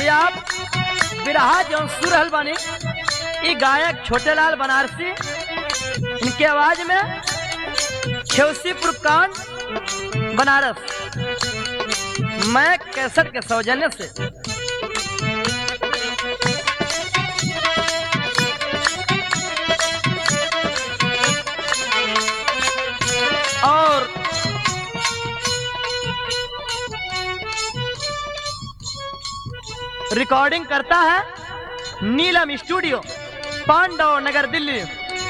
आप बिरहा जो सुर रहल बानी ई गायक छोटे लाल बनारसी इनके आवाज में खेवसीपुर कांड बनारस मैं कैसट के सौजन्य से और रिकॉर्डिंग करता है नीलम स्टूडियो पांडव नगर दिल्ली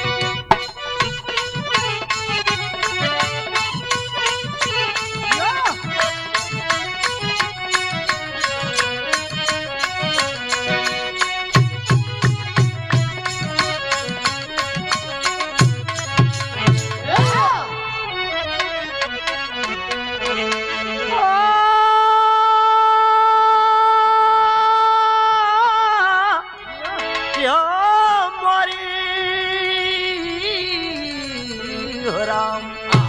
क्यों मोरी हो राम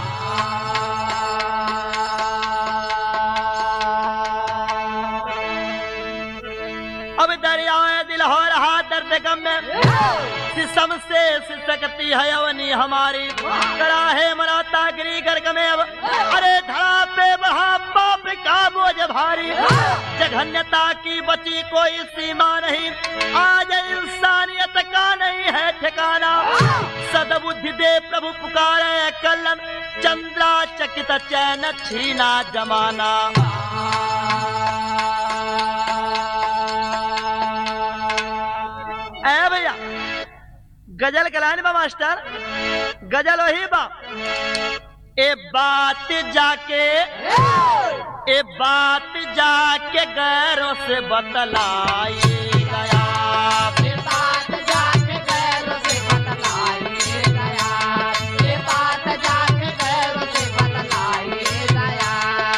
अब दरियाए दिल हो रहा दर्द गम में सिसम से सिसकती है अवनी हमारी कड़ा है मनाता गिरी गर्ग में अब अरे धड़ा पे बढ़ा पाप का बोझ भारी जघन्यता की बची कोई सीमा नहीं आज इंसानियत का नहीं है ठिकाना सदबुद्धि दे प्रभु पुकारे कलन चंद्रा चकित चैन छीना जमाना ए भैया गजल के लाइन बा मास्टर गजल वही बा ए बात जाके ए बात जाके गैरों से बतलाई गया ये बात जाके गैरों से बतलाई गया ये बात जाके गैरों से बतलाई गया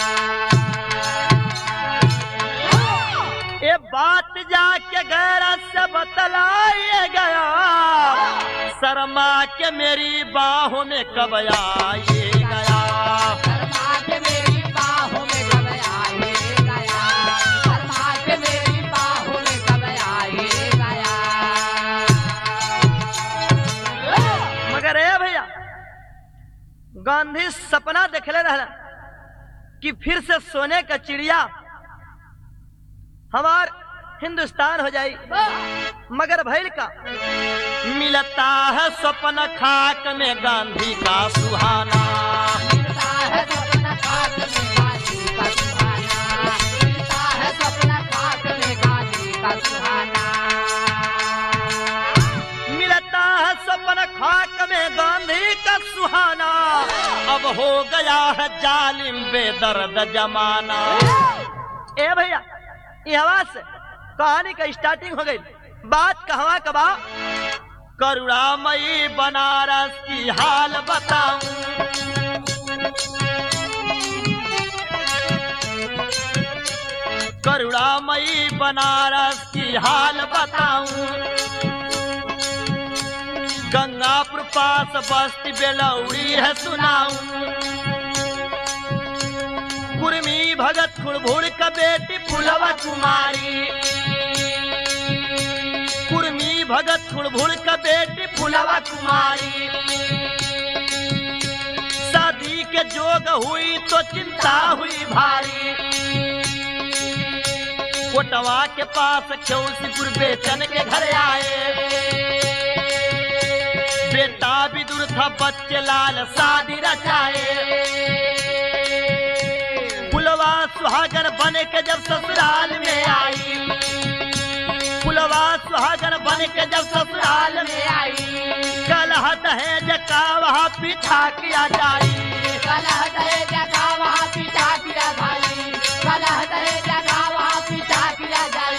ये बात जाके गैर से बतलाई गया शर्मा के मेरी बाहों में कब आई गया शर्मा के मेरी बाहों में कब आए गया शर्मा के मेरी बाहों में कब आए गया मगर ए भैया गांधी सपना देखले रहला कि फिर से सोने का चिड़िया हमार हिंदुस्तान हो जाई मगर भैल का मिलता है स्वप्न खाक में गांधी का सुहाना मिलता है सपना खाक में गाजी का सुहाना मिलता है सपना खाक में गाजी का सुहाना मिलता है स्वप्न खाक में गांधी का सुहाना अब हो गया है जालिम बेदर्द जमाना ए भैया ये हवा से कहानी का स्टार्टिंग हो गई बात कहवा कबा करुणामयी बनारस की हाल बताऊं करुणामयी बनारस की हाल बताऊं गंगापुर पास बस्ती बेलौड़ी है सुनाऊं कुर्मी भगत खुड़भुड़ का बेटी फुलवा कुमारी कुर्मी भगत खुड़भुड़ का बेटी फुलवा कुमारी शादी के जोग हुई तो चिंता हुई भारी कोटवा के पास चौसीपुर बेचन के घर आए बेटा विदुर था बच्चे लाल शादी रचाए पुलवा सुहागन बन के जब ससुराल में आई पुलवा सुहागन बन के जब ससुराल में आई कलह दहेज का वहाँ पीछा किया जाई कलह दहे जगा वहाँ पिता किया भाई कलह दहे जगा वहाँ पिता किया जाई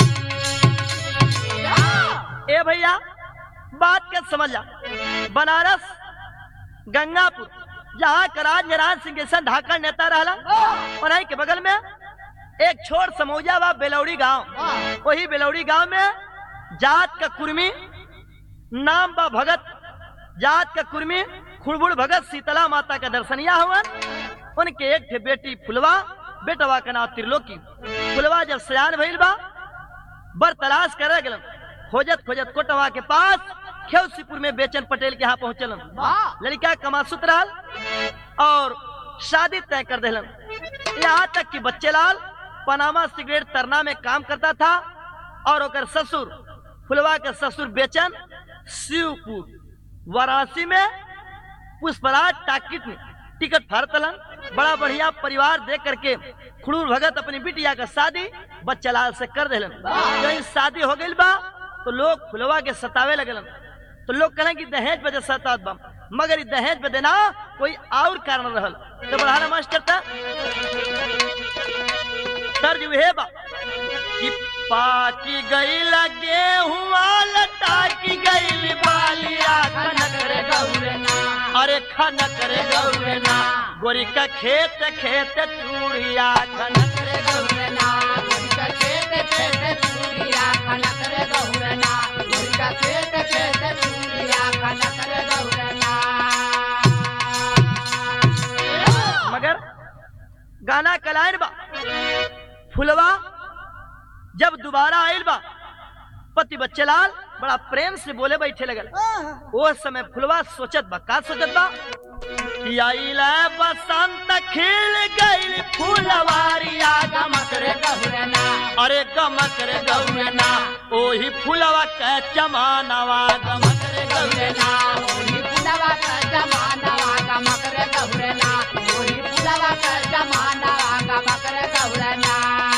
ए भैया बात के समझ जा बनारस गंगापुर जहाँ कराज नारायण सिंह जैसा ढाका नेता रहला और यहीं के बगल में एक छोट समौजा बा बेलौड़ी गांव वही बेलौड़ी गांव में जात का कुर्मी नाम बा भगत जात का कुर्मी खुड़बुड़ भगत शीतला माता का दर्शनिया हुआ उनके एक थे बेटी फुलवा बेटवा का नाम त्रिलोकी फुलवा जब सयान भइल बा बर तलाश करे गेलन खोजत खोजत कोटवा के पास खेवसीपुर में बेचन पटेल के यहाँ पहुंचलन वाह लड़का कमासुत रहल और शादी तय कर दिलन यहाँ तक कि बच्चे लाल पनामा सिगरेट तरना में काम करता था और ओकर ससुर फुलवा के ससुर बेचन शिवपुर वाराणसी में पुष्पराज टाकिट में टिकट फाड़तलन बड़ा बढ़िया परिवार देख करके खुड़ूर भगत अपनी बिटिया का शादी बच्चा लाल से कर दिलन कहीं शादी हो गई बा तो लोग फुलवा के सतावे लगलन तो लोग कहले कि दहेज बदे सतात बा मगर ई दहेज बदे ना कोई और कारण रहल तो बढ़ाना मास्टर था तर्ज उहे बा कि पाकी गई लगे हुआ लटाकी गई बालिया खनक रे गौरना अरे खनक रे गौरना गोरी का खेत खेत चूड़िया खनक रे गौरना मुर्गा खेत खेत चूड़िया खनक रे गौरना मुर्गा खेत खेत चूड़िया खनक रे गौरना मगर गाना कलाइन बा फुलवा जब दोबारा आयल बा पति बच्चे लाल बड़ा प्रेम से बोले बैठे लगल वो समय फुलवा सोचत बा का सोचत बा कि आइल बसंत खिल गइल फुलवारिया गमक रे गौरना अरे गमक रे गौरना ओही फुलवा के चमानवा गमक रे गौरना गौरना ओही फुलवा का जमाना वागा मकर गौरना ओही फुलवा का जमाना वागा मकर गौरना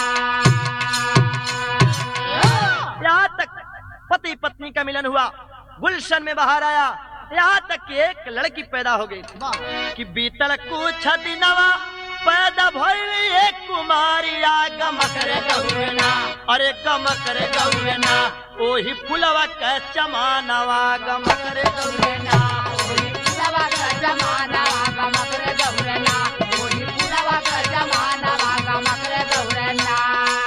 यहाँ तक पति पत्नी का मिलन हुआ गुलशन में बाहर आया यहाँ तक कि एक लड़की पैदा हो गई कि बीतल कुछ दिनवा पैदा भइल एक कुमारिया गमक रे गौरना अरे गमक रे गौरना ओही फुलवा के चमानवा गमक रे गौरना ओही फुलवा का जमाना वागा मकर गौरना ओही फुलवा का जमाना वागा मकर गौरना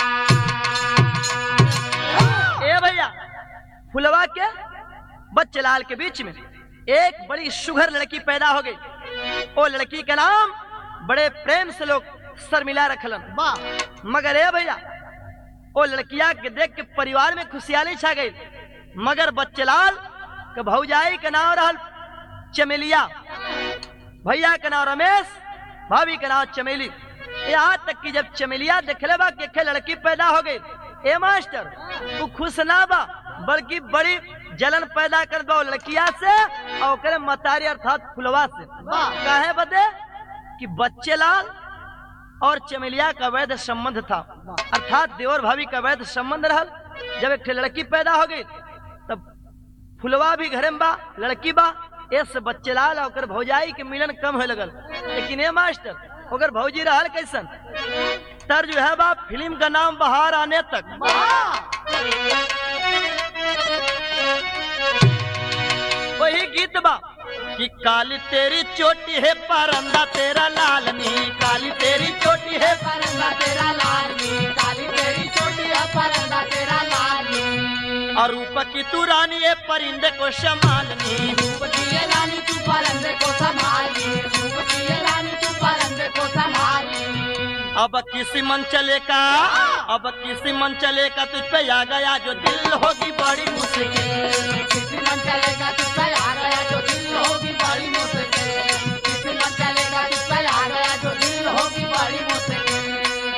ए भैया फुलवा के बच्चे लाल के बीच में एक बड़ी सुघर लड़की पैदा हो गई वो लड़की का नाम बड़े प्रेम से लोग शर्मिला रखलन मगर ए भैया वो लड़किया के देख के परिवार में खुशहाली छा गई मगर बच्चे लाल के भौजाई के नाम रहल चमेलिया भैया का नाम रमेश भाभी का नाम चमेली यहाँ तक कि जब चमेलिया देखले बा कि एक लड़की पैदा हो गई ए मास्टर तू खुश ना बा बल्कि बड़ी जलन पैदा कर दो लड़किया से और ओकरे मतारी अर्थात फुलवा से काहे बदे कि बच्चे लाल और चमेलिया का वैध संबंध था अर्थात देवर भाभी का वैध संबंध रहल जब एक ठे लड़की पैदा हो गई तब फुलवा भी घरे में बा लड़की बा एस बच्चे लाल और ओकर भौजाई के मिलन कम होए लगल लेकिन ए मास्टर ओकर भौजी रहल कैसन तर्ज है बा फिल्म का नाम बाहर आने तक वही गीत बा कि काली तेरी चोटी है परंदा तेरा लाल नी काली तेरी चोटी है परंदा तेरा लाली काली तेरी छोटी है परंदा तेरा लाली और रूप की तू रानी है परिंदे को संभालनी रूप की ये रानी तू परंदे को संभाली रूप की ये रानी तू परंदे को संभाली अब किसी मन चले का अब किसी मन चले का तुझ पे आ गया जो दिल होगी बड़ी मुश्किल किसी मन चलेगा तुझ पर आ गया जो दिल होगी बड़ी मुश्किल किसी मन चलेगा तुझ पर आ गया जो दिल होगी बड़ी मुश्किल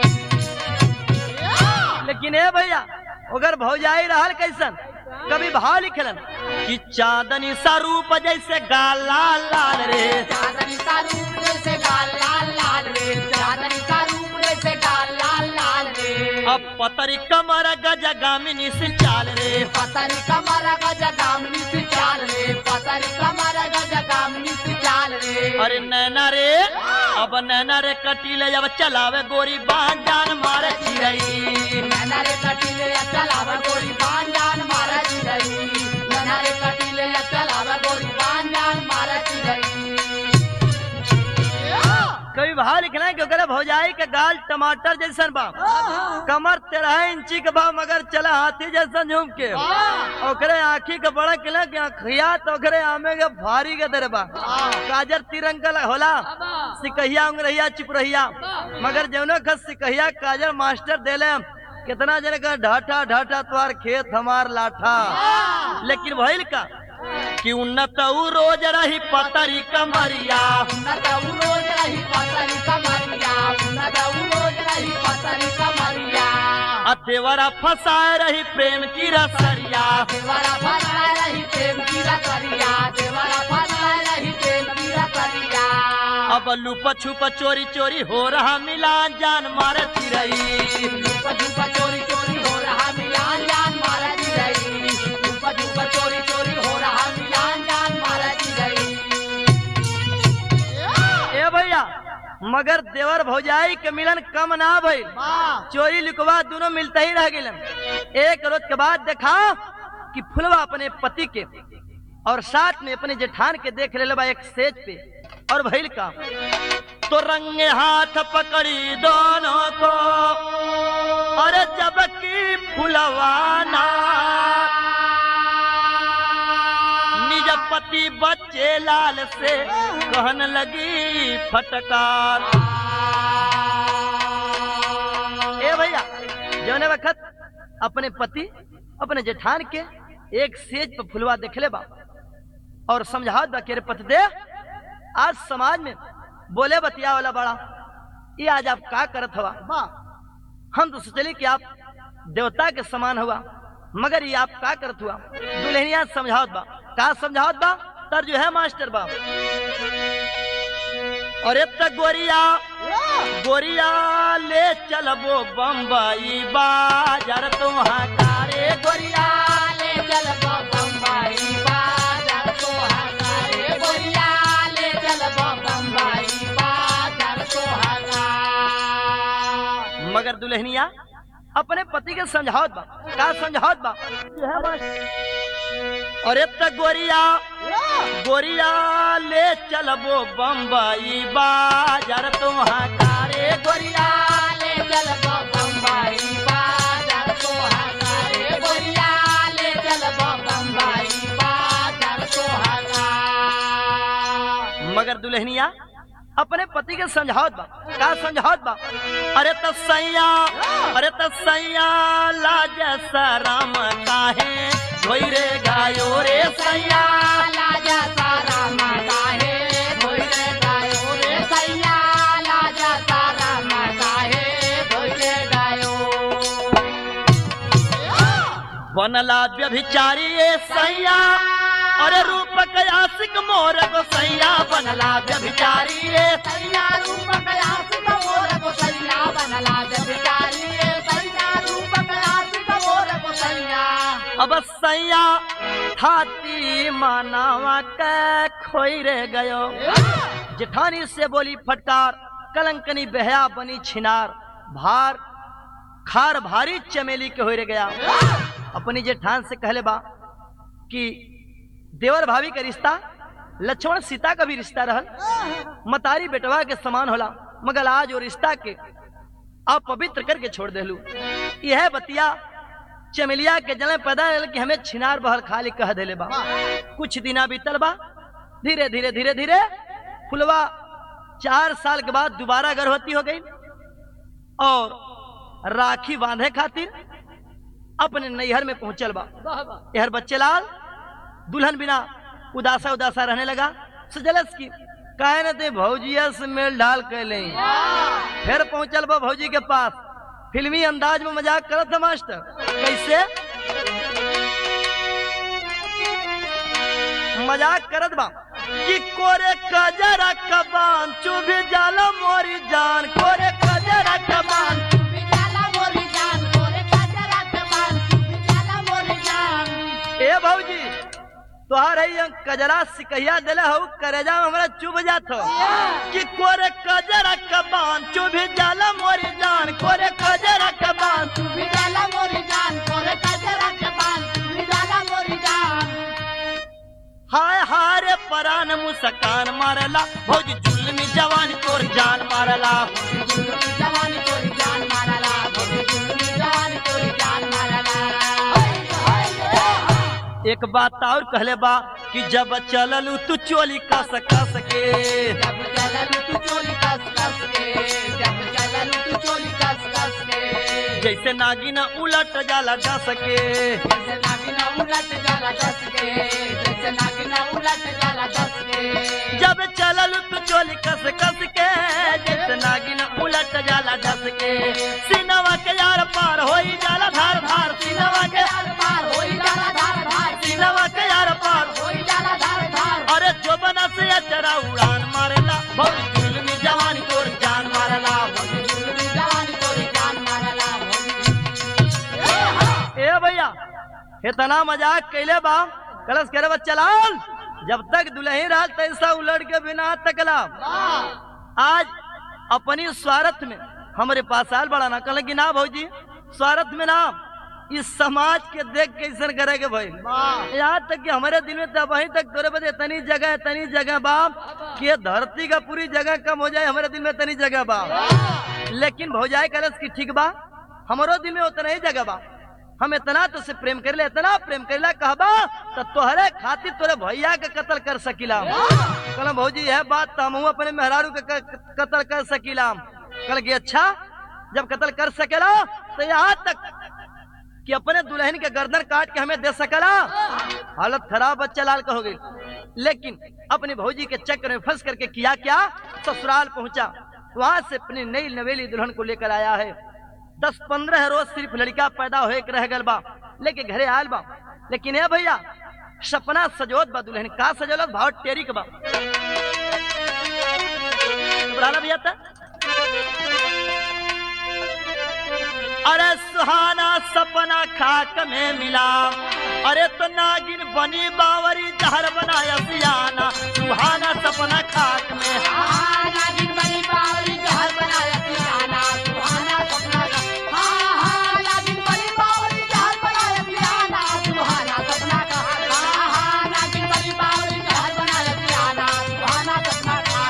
लेकिन ए भैया अगर भौजाई रहल कैसन कभी भाव लिखलन कि चांदनी सा रूप जैसे गाला लाल रे चांदनी का रूप जैसे गाल लाल लाल रे चांदनी का रूप जैसे गाल लाल लाल रे अब पतरी कमर गजगामिनी से चाल रे पतरी कमर गज गामनी से चाल रे पतरी कमर गज गामनी से चाल रे अरे नैना रे अब नैना रे कटीले जब चलावे गोरी बांध जान मारे चिरई नैना रे कटीले या चलावा गोरी बान जान मारा चिरई नैना रे कटीले या चलावा गोरी बान जान मारा चिरई कभी भाव लिखना है कि ओकरे भौजाई के गाल टमाटर जैसन बा कमर तेरह इंची के बा मगर चला हाथी जैसन झूम के ओकरे आँखी के बड़ा किला के आँखिया तो ओकरे आमे के भारी के दर बा काजर तिरंगा होला सिकहिया उंगरहिया चिपरहिया मगर जौनो खस सिकहिया काजर मास्टर देले कितना जन का ढाठा ढाठा तुम्हार खेत हमार लाठा लेकिन भइल का कि उन्नत ऊ रोज रही पतरी कमरिया उन्नत ऊ रोज रही पतरी कमरिया उन्नत ऊ रोज रही पतरी कमरिया आ देवरा फसाए रही प्रेम की रसरिया देवरा फसा रही प्रेम की रसरिया देवरा फसा रही प्रेम की रसरिया अब लुप छुप चोरी चोरी हो रहा मिलान जान मारे चिरई धूप धूप चोरी चोरी हो रहा मिलान जान मारा जी रही धूप धूप चोरी चोरी हो रहा मिलान जान मारा जी रही ए भैया मगर देवर भौजाई के मिलन कम ना भइल चोरी लिखवा दोनों मिलते ही रह गए एक रोज के बाद देखा कि फुलवा अपने पति के और साथ में अपने जेठान के देख ले बा एक सेज पे और भइल का तो रंगे हाथ पकड़ी दोनों को और जबकि फुलवाना निज पति बच्चे लाल से कहन लगी फटकार ए भैया जौने वक्त अपने पति अपने जेठान के एक सेज पर फुलवा देखले बा और समझावत बा के रे पति दे आज समाज में बोले बतिया वाला बड़ा ये आज आप का करत हवा हम तो सोचली कि आप देवता के समान हुआ मगर ये आप का करत हुआ दुल्हनिया समझावत बा का समझावत बा तर जो है मास्टर बा और एक गोरिया गोरिया ले चलबो बम्बई बाजार तुम्हारा कारे गोरिया ले चल बम्बई बाजार तो हगारे गोरिया ले चल बम्बई बाजार तो हगा मगर दुल्हनिया अपने पति के समझावत बा का समझावत बा जो है मास्टर। और एक गोरिया गोरिया ले चलबो बम्बई बाजार तुम्हारा कारे गोरिया ले चल बम्बई बाजार तो हगारे गोरिया ले चल बम्बई बाजार तो हगा मगर दुल्हनिया अपने पति के समझावत बा का समझावत बा अरे त सैया अरे त सैया लाज सराम काहे धोई रे गायो रे सैया लाजा सारा माता है भोले गायो रे सैया लाजा सारा माता है भोले गायो बनला व्यभिचारी ए सैया अरे रूप कयासिक मोर को सैया बनला व्यभिचारी ए सैया रूप कयास मोर को सैया बनला जबिचारी सैया रूप कयास मोर को सैया अब सैया थाती मानावा के खोई रे गयो जेठानी से बोली फटकार कलंकनी बहया बनी छिनार भार खार भारी चमेली के हो रे गया अपनी जेठान से कहले बा कि देवर भाभी का रिश्ता लक्ष्मण सीता का भी रिश्ता रहल मतारी बेटवा के समान होला मगर आज वो रिश्ता के अपवित्र करके छोड़ देलू यह बतिया चमेलिया के जल में पैदा रहल कि हमें छिनार बहल खाली कह देले बा कुछ दिना बीतल बा धीरे धीरे धीरे धीरे फुलवा चार साल के बाद दोबारा गर्भवती हो गई और राखी बांधे खातिर अपने नैहर में पहुंचल बा यहर बच्चे लाल दुल्हन बिना उदासा उदासा रहने लगा सजलस की काहे न ते भौजिया से मेल ढाल कैले फिर पहुंचल बा भौजी के पास फिल्मी अंदाज में मजाक करत था मास्टर कैसे मजाक करत बा कि कोरे कजरा कबान चुभी जाला मोरी जान कोरे कजरा कबान बिचाला मोरी जान तोरे कजरा के मान बिचाला मोरी जान ए भौजी तोहार है ये कजरा सिकहिया दिले हऊ करेजा में हमरा चुभ जात हो कि कोरे कजरा कबान चुभी जाला मोरी जान कोरे कजरा कबान बिचाला मोरी जान तोरे कजरा के मान बिचाला मोरी जान हाय हाय रे परान मुस्कान मारला भौजी जुल्मी जवानी तोर जान मारला जवानी तोरी जान मारला भोगी जवानी तोरी जान मारला एक बात और कहले बा कि जब चललू तू चोली कस कस के जब चललू तू चोली कस कस के जब चललू तू चोली कस कस के जैसे नागिन उलट जाला जा सके जैसे नागिना उलट जाला दस के जैसे नागिना उलट जाला दस के जब चलल तू चोली कस कस के जैसे नागिन उलट जाला जस के सीनवा के यार पार होई जाला धार धार सीनवा के धार धार होई जाला धार धार सीनवा के यार पार होई जाला धार धार अरे जो बना से अचरा उड़ान मारेला बहुत जुल्मी जवानी तोर जान मारेला जुलमी जवानी तोरी जान मारला ए भैया इतना मजाक कैले बा कलश करे बच्चा लाल जब तक दुल्ही रात तैसा उलट के बिना तकला आज अपनी स्वार्थ में हमारे पास आल बड़ा ना कहल कि ना भौजी स्वार्थ में ना इस समाज के देख कैसन करे के भाई यहाँ तक कि हमारे दिल में तब वहीं तक तोरे बदे इतनी जगह इतनी जगह बाप कि ये धरती का पूरी जगह कम हो जाए हमारे दिल में इतनी जगह बाप लेकिन भौजाई कलश की ठीक बा हमारो दिल में उतना ही जगह बा हम इतना तो से प्रेम कर ले इतना प्रेम कर ले कहबा तो तोहरे खातिर तोरे भैया के कत्ल कर सकीला कहला भौजी है बात तो हम अपने मेहरारू के क- कत्ल कर सकीला कल कि अच्छा जब कत्ल कर सकेला तो यहाँ तक कि अपने दुल्हन के गर्दन काट के हमें दे सकला हालत खराब बच्चा लाल का हो गई लेकिन अपनी भौजी के चक्कर में फंस करके किया क्या ससुराल पहुंचा वहां से अपनी नई नवेली दुल्हन को लेकर आया है दस पंद्रह रोज सिर्फ लड़का पैदा होए के रह गल बा लेके घरे आयल बा लेकिन ए भैया सपना सजोत बा दुल्हन का सजोलत भाव टेरी के बा घबराना भैया था अरे सुहाना सपना खाक में मिला अरे तो नागिन बनी बावरी जहर बनाया सियाना सुहाना सपना खाक में हाँ नागिन बनी बावली जहर बनाया पियाना सुहाना सपना का हाँ हाँ नागिन बनी बावली जहर बनाया पियाना सुहाना सपना का हाँ हाँ नागिन बनी बावली जहर बनाया पियाना सुहाना सपना का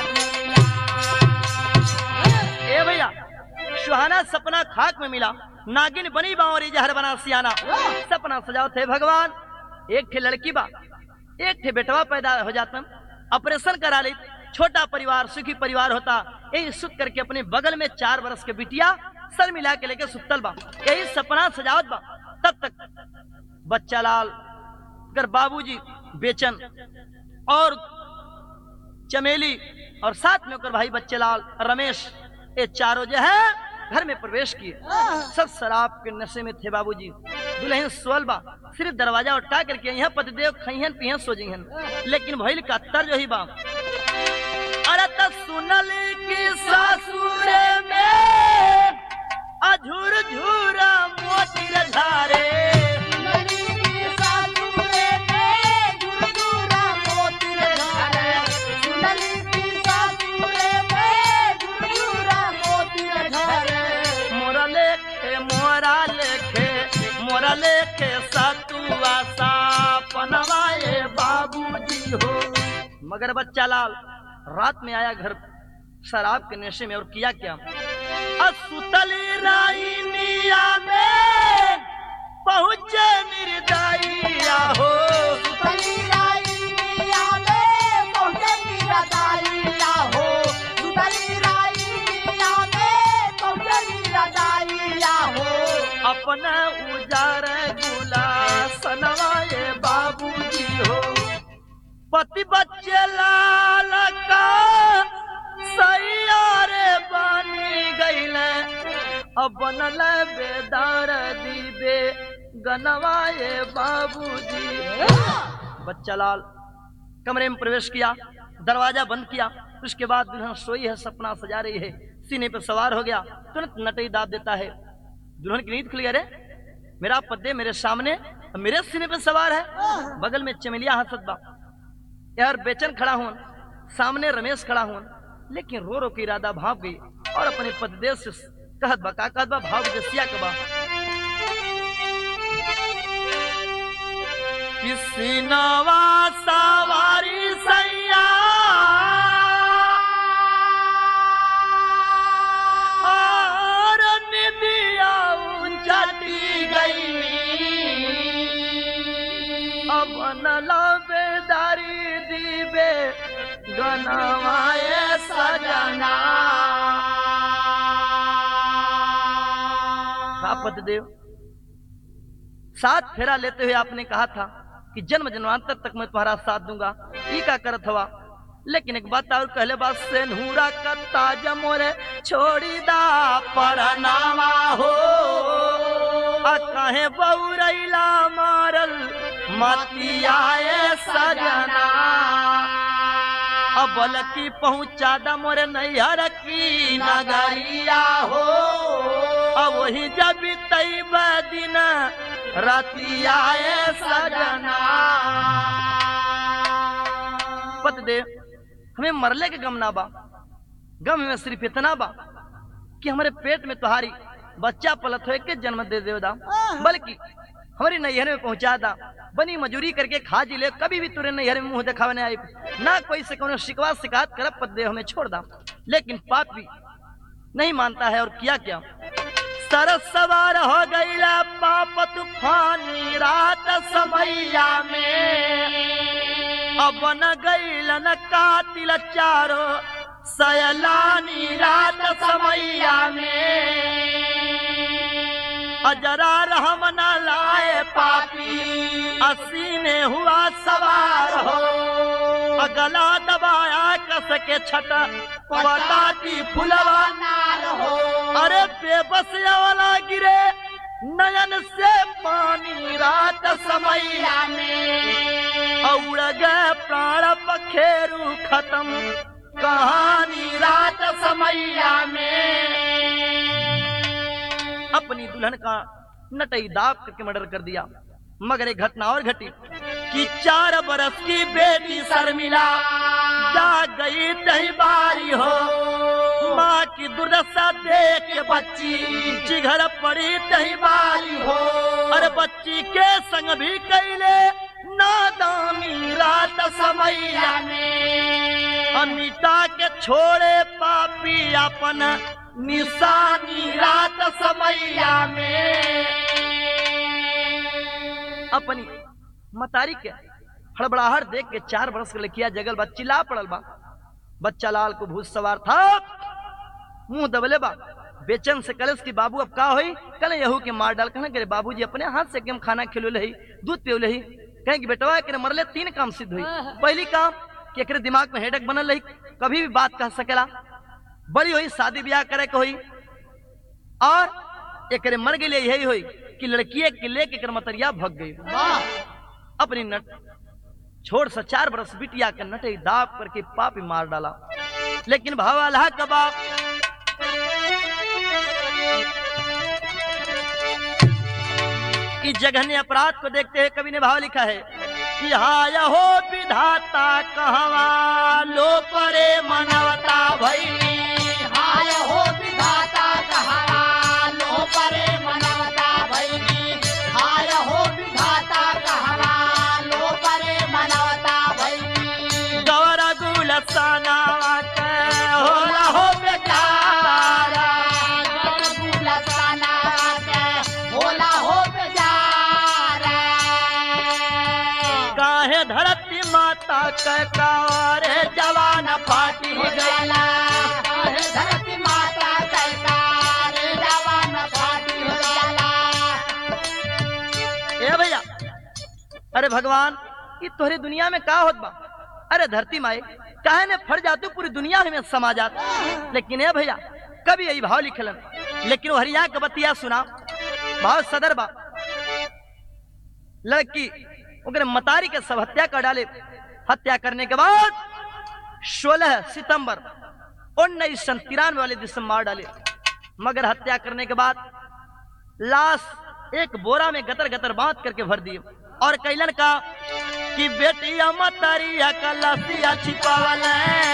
ए भैया सुहाना सपना खाक में मिला नागिन बनी बावरी जहर बना सियाना सपना सजाओ थे भगवान एक ठे लड़की बा एक ठे बेटवा पैदा हो जाता ऑपरेशन करा ली छोटा परिवार सुखी परिवार होता यही सुत करके अपने बगल में चार बरस के बिटिया सर मिला के लेके सुतल बा यही सपना सजावत बा तब तक बच्चा लाल कर बाबूजी बेचन और चमेली और साथ में ओकर भाई बच्चे लाल रमेश ये चारों जो है घर में प्रवेश किए सब शराब के नशे में थे बाबूजी दुल्हन सोल बा सिर्फ दरवाजा उठा करके यहाँ पतिदेव खइहन पिहन सो जिहन लेकिन भइल का तर जो ही बा अरे त सुनल की सासुरे में अझुर झूरा मोती रे धारे नली की सासुरे में झुरझुरा मोती रे धारे नली की सासुरे में झुरझुरा मोती रे धारे मोरा लेखे मोरा लेखे मोरा लेखे सतुआ सा पनवाए बाबूजी हो मगर बच्चा लाल रात में आया घर शराब के नशे में और किया क्या असुतली राई मिया में पहुंचे निर्दयिया हो सुतली राई मिया में पहुंचे निरदाइया हो सुतली राई मिया में पहुंचे निरदाइया हो अपना उजार गुला सनवाए बाबूजी हो पति बच्चे लाल का सैयारे बनी गईल अब बनल बेदार दीबे गनवाए बाबूजी बच्चा लाल कमरे में प्रवेश किया दरवाजा बंद किया उसके बाद दुल्हन सोई है सपना सजा रही है सीने पर सवार हो गया तुरंत नटई दाब देता है दुल्हन की नींद खुल गई अरे मेरा पद्दे मेरे सामने और मेरे सीने पे सवार है बगल में चमेलिया हंसत बा यार बेचन खड़ा हूं सामने रमेश खड़ा हूं लेकिन रो रो के इरादा भाप गई और अपने पतिदेव से कहत बा का कहत बा भाव जसिया के बा किसी नवा सवारी सैया और निदिया चटी गई अब न बेदारी दीबे गनवाए सजना आप पतिदेव सात फेरा लेते हुए आपने कहा था कि जन्म जन्मांतर तक मैं तुम्हारा साथ दूंगा ई का करत हवा लेकिन एक बात और कहले बात से नूरा का ताज मोरे छोड़ी दा परनामा हो आ कहे बउरैला मारल मतियाए सजना अब बलकी पहुंचा दा मोरे नैहर की नगरिया हो अब वही जब तैब दिन रतियाए सजना पतदेव हमें मरले के गम ना बा गम में सिर्फ इतना बा कि हमारे पेट में तुम्हारी बच्चा पलत हो के जन्म दे देवदा बल्कि हमारी नैहर में पहुंचा दा बनी मजूरी करके खा जी ले कभी भी तुरे नैहर में मुंह दिखावे नहीं आई ना कोई से कोनो शिकवा शिकायत करब पतदेव हमें छोड़ दा लेकिन पाप भी नहीं मानता है और किया क्या सरस सवार हो गईला पाप तूफानी रात समैया में अब न गईलन कातिल चारो सयलानी रात समैया में अजरा रहम न लाए पापी असीने हुआ सवार हो अगला दबाया कस के छटा पटाती फुलवा नार हो अरे बेबस वाला गिरे नयन से पानी रात समैया में उड़ गए प्राण पखेरु खत्म कहानी रात समैया में अपनी दुल्हन का नटई दाब करके मर्डर कर दिया मगर एक घटना और घटी कि चार बरस की बेटी शर्मिला जा गई दही बारी हो माँ की दुर्दशा देख के बच्ची चिघर पड़ी दही बारी हो अरे बच्ची के संग भी कैले नादानी रात समैया में अमिता के छोड़े पापी अपन निशानी रात समैया में अपनी मतारी के हड़बड़ाहट देख के चार बरस के लड़किया जगल बा चिल्ला पड़ल बा बच्चा लाल को भूत सवार था मुंह दबले बा बेचन से कलश की बाबू अब का होई कल यहू के मार डाल कहना करे बाबूजी अपने हाथ से केम खाना खिलो लही दूध पियो लही कहें कि बेटवा एकरे मरले तीन काम सिद्ध हुई पहली काम कि एकरे दिमाग में हेडक बनल रही कभी भी बात कह सकेला बड़ी हुई शादी ब्याह करे के हुई और एकरे मर गई यही हुई कि लड़किए के लेके एकर मतरिया भग गई अपनी नट छोड़ सा चार बरस बिटिया के नटे दाब करके पापी मार डाला लेकिन भावा अल्लाह का बाप इस जघन्य अपराध को देखते हुए कवि ने भाव लिखा है कि हाय हो विधाता कहवा लो परे मनवता भैली हाय हो विधाता कहारा लो परे मनवता भैनी हाय हो विधाता कहारा लो परे मनवता भैनी गौर गुलसाना के होला हो बेचारा गुलसाना के होला हो बेचारा काहे धरती माता के कारे जवान फाटी गई गला धरती माता सरकार जवान फाटी हो जाला ए भैया अरे भगवान ये तोहरी दुनिया में का होत बा अरे धरती माए काहे ने फट जातू पूरी दुनिया में समा जात लेकिन ए भैया कभी यही भाव लिखलन लेकिन वो हरिया के बतिया सुना भाव सदर बा लड़की ओकरे मतारी के सब हत्या कर डाले हत्या करने के बाद 16 सितंबर उन्नीस सौ तिरानवे वाले दिसंबर मार डाले मगर हत्या करने के बाद लाश एक बोरा में गतर गतर बांध करके भर दिए और कैलन का कि बेटिया मतरिया का लसिया छिपावल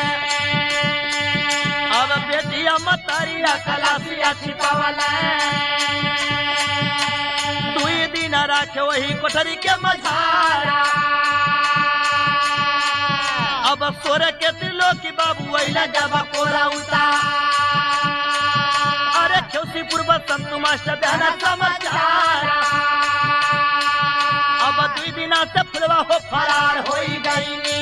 अब बेटिया मतरिया का लसिया छिपावल दुई दिन रखे वही कोठरी के मझारा अब सोर के दिलो की बाबू वैला जब कोरा उतार अरे खेसीपुर बसंत मास्टर देना समाचार अब दुई दिना से फुलवा हो फरार हो गई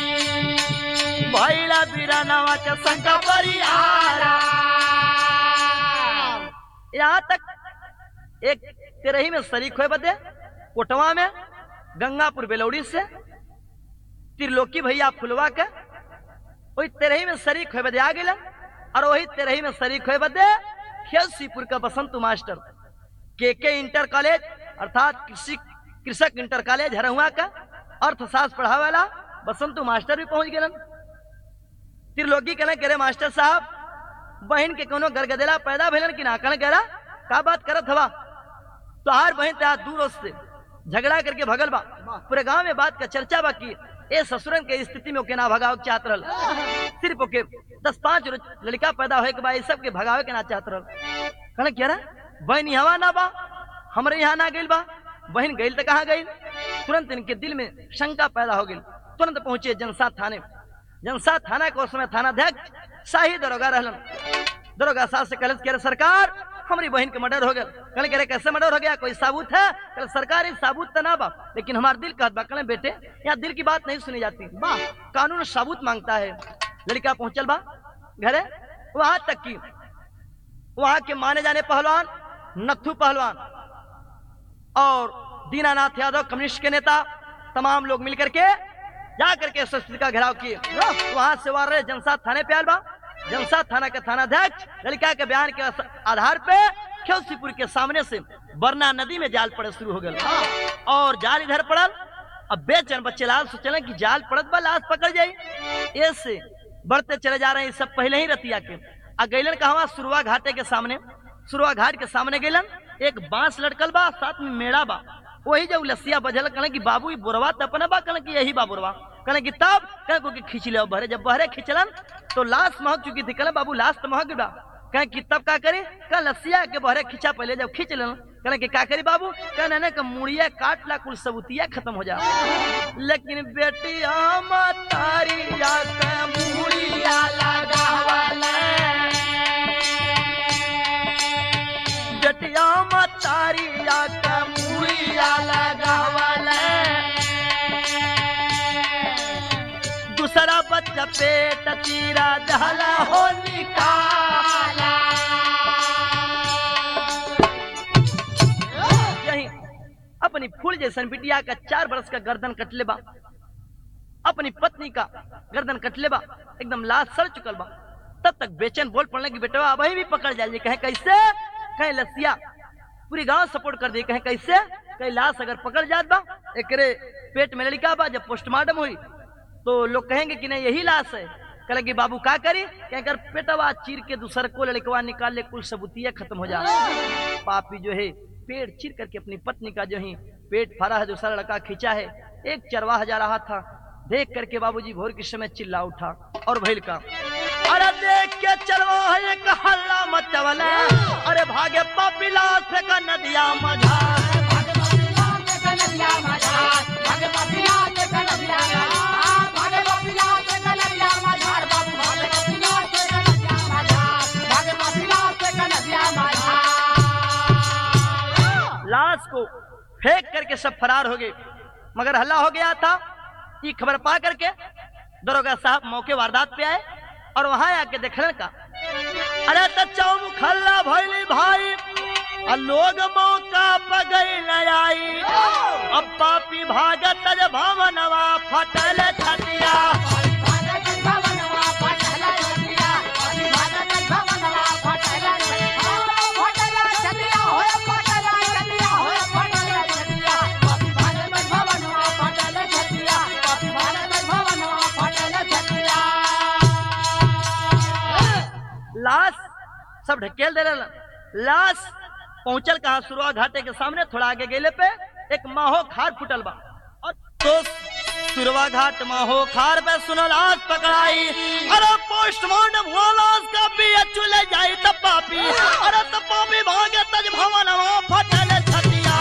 भैला बीरानवा के संग परिहारा यहाँ तक एक तेरही में शरीक हुए बदे कोटवा में गंगापुर बेलौड़ी से त्रिलोकी भैया फुलवा के वही तेरही में शरीक हुए बदे आ गए और वही तेरही में शरीक हुए बदे खेलसीपुर का बसंत मास्टर के के इंटर कॉलेज अर्थात कृषि कृषक इंटर कॉलेज हरहुआ का अर्थशास्त्र पढ़ावे वाला बसंत मास्टर भी पहुंच गए त्रिलोकी कहना करे मास्टर साहब बहन के कोनो गरगदेला पैदा भेलन कि ना कहना कह रहा का बात करत हवा तो हर बहन त्या दूर से झगड़ा करके भगल बा पूरे गांव में बात का चर्चा बा की ए ससुरन के स्थिति में ओके ना भगाव के चाहत रहल सिर्फ ओके दस पांच रोज लड़का पैदा होए के बाद सब के भगावे के ना चाहत रहल कहना क्या रहा बहन यहाँ ना बा हमरे यहाँ ना गइल बा बहन गइल तो कहाँ गइल तुरंत इनके दिल में शंका पैदा हो गई तुरंत पहुंचे जनसा थाने जनसा थाना के उस समय थानाध्यक्ष शाही दरोगा रहलन दरोगा साहब से कहल कह सरकार हमारी बहन के मर्डर हो गया कहले कह रहे कैसे मर्डर हो गया कोई साबूत है कहले सरकार एक साबूत तो ना बा लेकिन हमारा दिल कहत बा कहले बेटे यहाँ दिल की बात नहीं सुनी जाती वाह कानून साबूत मांगता है लड़का पहुंचल बा घरे वहां तक की वहां के माने जाने पहलवान नथु पहलवान और दीनानाथ यादव कम्युनिस्ट के नेता तमाम लोग मिलकर के जा करके एसएसपी का घेराव किए वहां से वार रहे जनसात थाने पे आयल बा जनसात थाना के थानाध्यक्ष लड़का के बयान के अस- आधार पे खेलसीपुर के सामने से बरना नदी में जाल पड़े शुरू हो गए और जाल इधर पड़ल अब बेचन बच्चे लाल सोचल कि जाल पड़त बा लाश पकड़ जाई ऐसे बढ़ते चले जा रहे हैं सब पहले ही रतिया के आ गैलन कहवा सुरवा घाटे के सामने सुरवा घाट के सामने गैलन एक बांस लटकल बा साथ में मेड़ा बा वही जब लसिया बजल कहले कि बाबू ई बोरवा त अपने बा कहले कि यही बा बोरवा कहले कि तब कहले को कि खींच ले बहरे जब बहरे खींचलन तो लाश महक चुकी थी कहले बाबू लाश तो महक बा कहे कि तब का करी कह लसिया के बहरे खींचा पहले जब खींच लेलन कहले कि का करी बाबू कहने ने कि मुड़िया काट ला कुल सबूतिया खत्म हो जा लेकिन बेटिया मतारिया के मुड़िया बेटिया मतारिया के मुड़िया लगावले दूसरा बच्चा पेट तीरा दहला हो निकाला यही अपनी फूल जैसन बिटिया का चार बरस का गर्दन कटले बा अपनी पत्नी का गर्दन कटले बा एकदम लाश सड़ चुकल बा तब तक बेचैन बोल पड़ने की बेटवा अब भी पकड़ जाइए कहे कैसे कहे लसिया पूरी गांव सपोर्ट कर दी कहे कैसे कहे लाश अगर पकड़ जात बा एकरे पेट में लड़का बा जब पोस्टमार्टम हुई तो लोग कहेंगे कि नहीं यही लाश है कहले कि बाबू का करी कहे अगर पेटवा चीर के दूसर को लड़कवा निकाल ले कुल सबूतिया खत्म हो जा पापी जो है पेट चीर करके अपनी पत्नी का जो है पेट फाड़ा है दूसरा लड़का खींचा है एक चरवाह जा रहा था देख करके बाबूजी भोर के समय चिल्ला उठा और भैल का अरे देख के चलवा है एक हल्ला मचवले अरे भागे पापी लाल फेंक नदिया मझा लाश को फेंक करके सब फरार हो गए मगर हल्ला हो गया था ये खबर पा करके दरोगा साहब मौके वारदात पे आए और वहां आके देखने का अरे तो चौमुख हल्ला भैली भाई और लोग मौका पर गई न आई अब पापी भागत ज भवनवा फटल छतिया लाश सब ढकेल दे रहे लाश पहुंचल कहा सुरवा घाटे के सामने थोड़ा आगे गेले पे एक माहो खार फुटल बा और तो सुरवा घाट माहो खार पे सुनल आज पकड़ाई अरे पोस्टमार्टम हुआ लाश का भी चले जाई तब पापी अरे तब पापी भागे तज भवन वहाँ फटल छतिया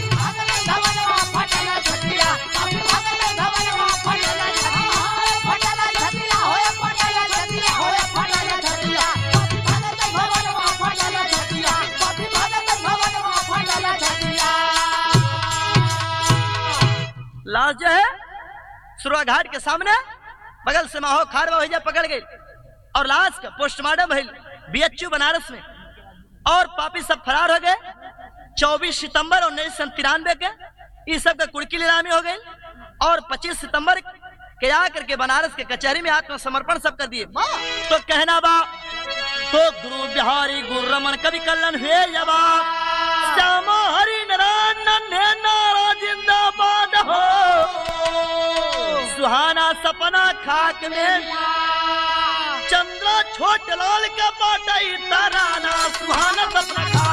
लाश जो है सुरवा घाट के सामने बगल से माहो खार वही पकड़ गई और लाश का पोस्टमार्टम भइल बीएचयू बनारस में और पापी सब फरार हो गए 24 सितंबर उन्नीस सौ तिरानवे के इस सब का कुड़की नीलामी हो गई और 25 सितंबर के आकर के बनारस के कचहरी में आत्मसमर्पण सब कर दिए तो कहना बा तो गुरु बिहारी गुरु रमन कवि कल्याण हुए जवाब श्यामा हरि नारायण नन्हे नारा जिंदाबाद हो सुहाना सपना खाक में चंद्रा छोट लाल का बाटा तराना सुहाना सपना खाक